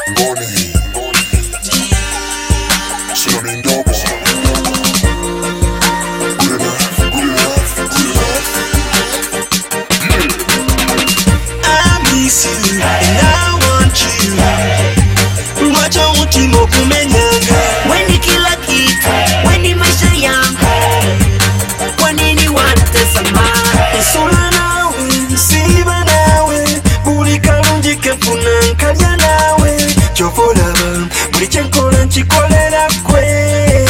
Ngoni. Cinnamon double. Good enough, good enough, good enough. I miss you and I want you. Mwacha mutima okumenyanga weni kila kitu weni maisha yangu kwa nini wanatesa mama nsula nawe nsiiba nawe buli kalungi kenfuna nkalya nawe kyova olaba buli kyenkola nkikolera kwe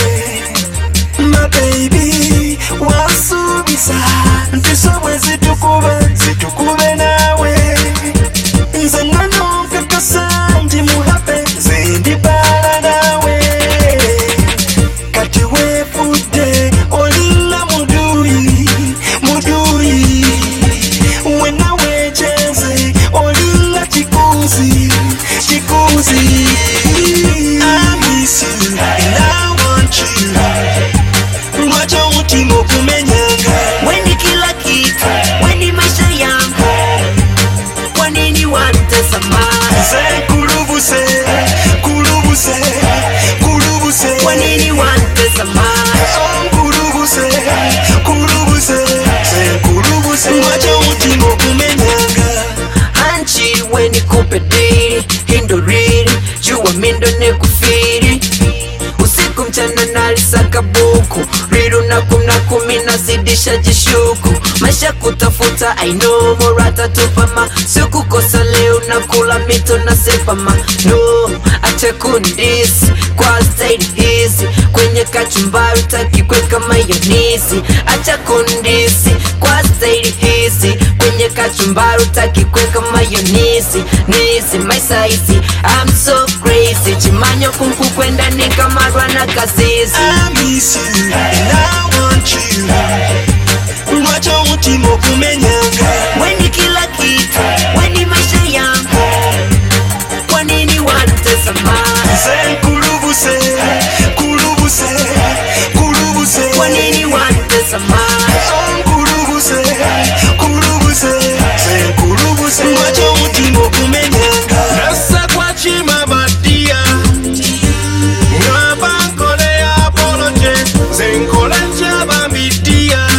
ma baby wasuubiza nti sobwe zitukuba zitukube nawe nze nano nkakasa nti muhape nze ndibaala nawe kati weefudde olinga muduyi muduyi wena weekyeze olinga kikuzi kikuzi I miss you and I want you. lwaki omutima okumenyanga weni kila kitu weni maisha yangu kwa nini wanatesa mama nze kulubuse kulubuse kulubuse kwa nini wanatesa mama kulubuse kulubuse nze kulubuse lwaki omutima okumenyanga hanchi weni kupe diri hindoriri jua mindo nekufiri usiku mchana nalisaka buku riru na kumna kumi nazidisha jishuku maisha kutafuta aino morata tupama sikukosa leo na kula mito na sepama no acha kundisi kwa staili hizi kwenye kachumbari takikweka mayonisi acha kundisi kwa staili hizi kwenye kachumbari takikweka mayonisi nisi my size I'm so crazy chimanyo kunku kwenda nikamarwa na kazizi I miss you and I want you lwaki omutima okumenyanga weni kila kitu weni maisha yangu kwa nini wanatesa mama nze kulubuse kulubuse kulubuse kwa nini wanatesa mama kulubuse kulubuse nze kulubuse lwaki omutima okumenyanga Nasa kwa chima badia Ngaba nkole ya apoloje Zenkole nchaba mbidia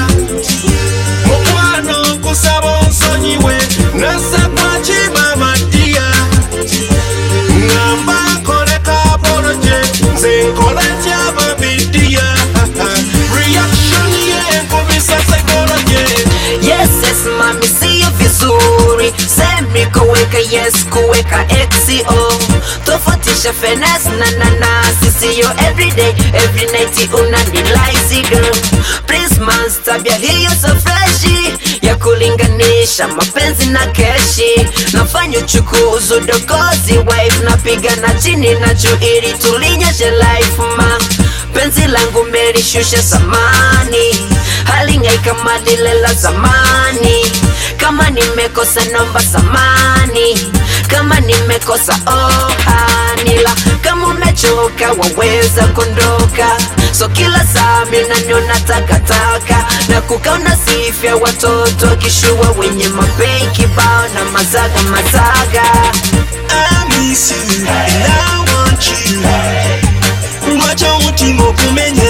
Mukwano kusaba onsonyiwe Nasa kwa chima badia Ngamba nkole ka apoloje Zenkole nchaba mbidia Reaction ye nkubisa psychology yes yes mami siyo vizuri semi kuweka yes kuweka xo tofautisha fenes na nanasi siyo everyday every night unanilaizi girl please man tabia hiyo so freshi ya kulinganisha mapenzi na keshi nafanya uchukuzi udokozi wife napiga na chini na juu ili tulinyeshe life ma penzi langu melishusha samani halingai kama lile la zamani kama nimekosa nomba samani kama nimekosa ohanila kama umechoka waweza kondoka so kila saa minaniona takataka na kukaona sifya watoto kishua wenye mapei kibao na mazaga mazaga I miss you and I want you lwaki omutima okumenyanga